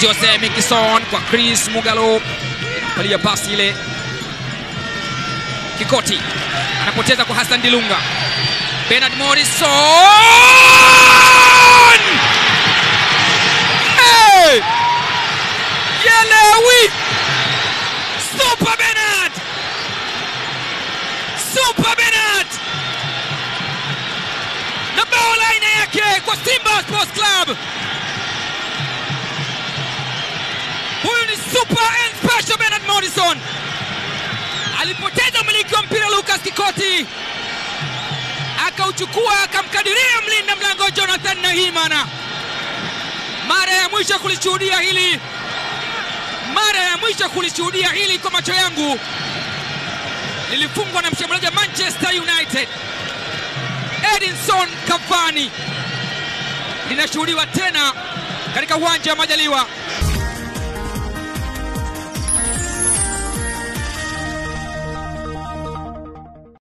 Jose Mikison kwa Chris Mugalo, palia pasi ile. Kikoti anapoteza kwa Hassan Dilunga. Bernard Morrison! Hey! Yelewi! Super Bernard! Super Bernard! Na bao la aina yake kwa Simba Sports Club. Huyu ni super and special Bernard Morrison. Alipoteza umiliki wa mpira Lucas Kikoti akauchukua akamkadiria mlinda mlango Jonathan Nahimana. Mara ya mwisho kulishuhudia hili, mara ya mwisho kulishuhudia hili kwa macho yangu lilifungwa na mshambuliaji wa Manchester United Edinson Cavani, linashuhudiwa tena katika uwanja wa Majaliwa.